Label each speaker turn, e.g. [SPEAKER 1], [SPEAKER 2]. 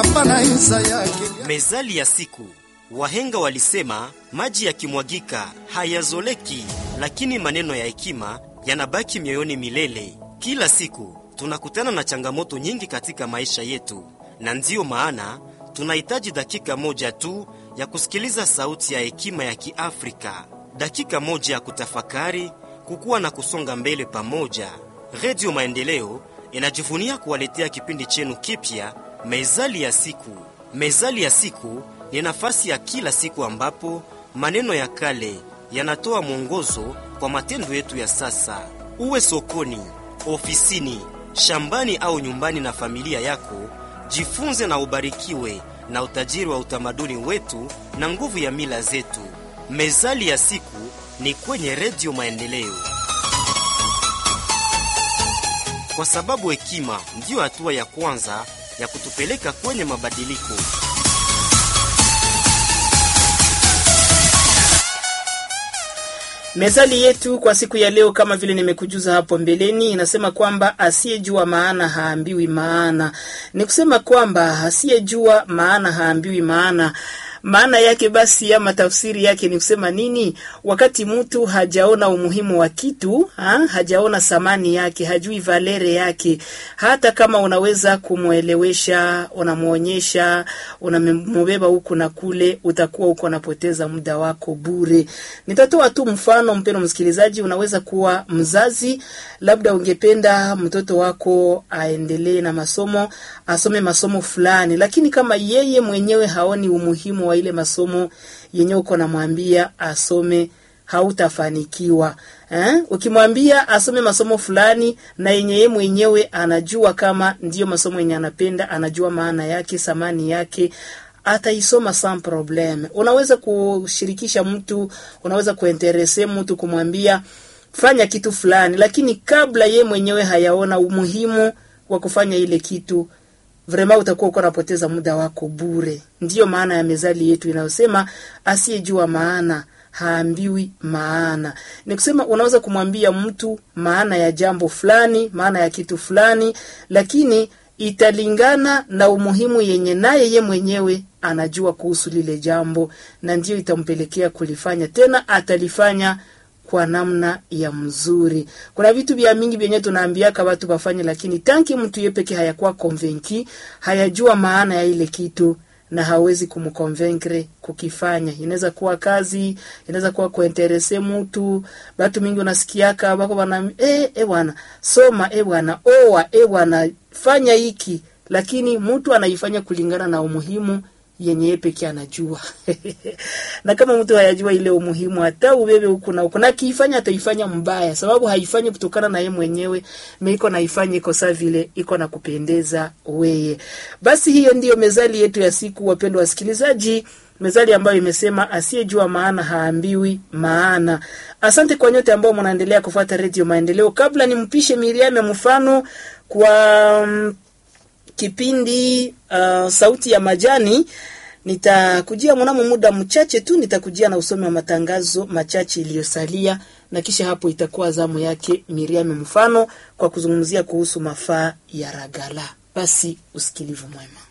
[SPEAKER 1] hapana isa yake
[SPEAKER 2] Mezali ya siku. Wahenga walisema maji yakimwagika hayazoleki, lakini maneno ya hekima yanabaki mioyoni milele. Kila siku tunakutana na changamoto nyingi katika maisha yetu, na ndiyo maana tunahitaji dakika moja tu ya kusikiliza sauti ya hekima ya Kiafrika, dakika moja ya kutafakari, kukua na kusonga mbele pamoja. Redio Maendeleo inajivunia kuwaletea kipindi chenu kipya, Mezali ya siku. Mezali ya siku ni nafasi ya kila siku ambapo maneno ya kale yanatoa mwongozo kwa matendo yetu ya sasa. Uwe sokoni, ofisini, shambani au nyumbani na familia yako, jifunze na ubarikiwe na utajiri wa utamaduni wetu na nguvu ya mila zetu. Mezali ya siku ni kwenye Redio Maendeleo, kwa sababu hekima ndiyo hatua ya kwanza ya kutupeleka kwenye mabadiliko.
[SPEAKER 3] Mezali yetu kwa siku ya leo, kama vile nimekujuza hapo mbeleni, inasema kwamba asiyejua maana haambiwi maana. Ni kusema kwamba asiyejua maana haambiwi maana. Maana yake basi, ama tafsiri yake ni kusema nini? Wakati mtu hajaona umuhimu wa kitu ha? hajaona thamani yake, hajui valere yake, hata kama unaweza kumwelewesha, unamwonyesha, unamubeba huku na kule, utakuwa uko unapoteza muda wako bure. Nitatoa tu mfano, mpendo msikilizaji, unaweza kuwa mzazi, labda ungependa mtoto wako aendelee na masomo, asome masomo fulani, lakini kama yeye mwenyewe haoni umuhimu wa ile masomo yenye uko namwambia asome hautafanikiwa eh? Ukimwambia asome masomo fulani na yenye yeye mwenyewe anajua kama ndiyo masomo yenye anapenda, anajua maana yake, thamani yake ataisoma sans probleme. Unaweza kushirikisha mtu, unaweza kuinterese mtu kumwambia fanya kitu fulani, lakini kabla ye mwenyewe hayaona umuhimu wa kufanya ile kitu vrema utakuwa uko unapoteza muda wako bure. Ndiyo maana ya mezali yetu inayosema asiyejua maana haambiwi maana. Ni kusema unaweza kumwambia mtu maana ya jambo fulani, maana ya kitu fulani, lakini italingana na umuhimu yenye naye ye mwenyewe anajua kuhusu lile jambo, na ndiyo itampelekea kulifanya, tena atalifanya kwa namna ya mzuri. Kuna vitu vya mingi vyenye tunaambiaka watu wafanye, lakini tanki mtu ye peke hayakuwa konvenki, hayajua maana ya ile kitu na hawezi kumkonvenkre kukifanya. Inaweza kuwa kazi, inaweza kuwa kuinterese mtu. Watu mingi unasikiaka wako wana eh, eh bwana soma, eh bwana oa, eh bwana fanya hiki, lakini mtu anaifanya kulingana na umuhimu yenye yeye pekee anajua. na kama mtu hayajua ile umuhimu, hata ubebe huku na huku, na kiifanya ataifanya mbaya, sababu haifanyi kutokana na yeye mwenyewe, meiko naifanya iko saa vile iko na kupendeza weye. Basi hiyo ndiyo mezali yetu ya siku, wapendwa wasikilizaji, mezali ambayo imesema asiyejua maana haambiwi maana. Asante kwa nyote ambao mnaendelea kufuata Redio Maendeleo. Kabla nimpishe Miriam mfano kwa um, kipindi uh, sauti ya majani nitakujia mnamo muda mchache tu, nitakujia na usomi wa matangazo machache iliyosalia, na kisha hapo itakuwa zamu yake Miriam mfano kwa kuzungumzia kuhusu mafaa ya ragala. Basi usikilivu mwema.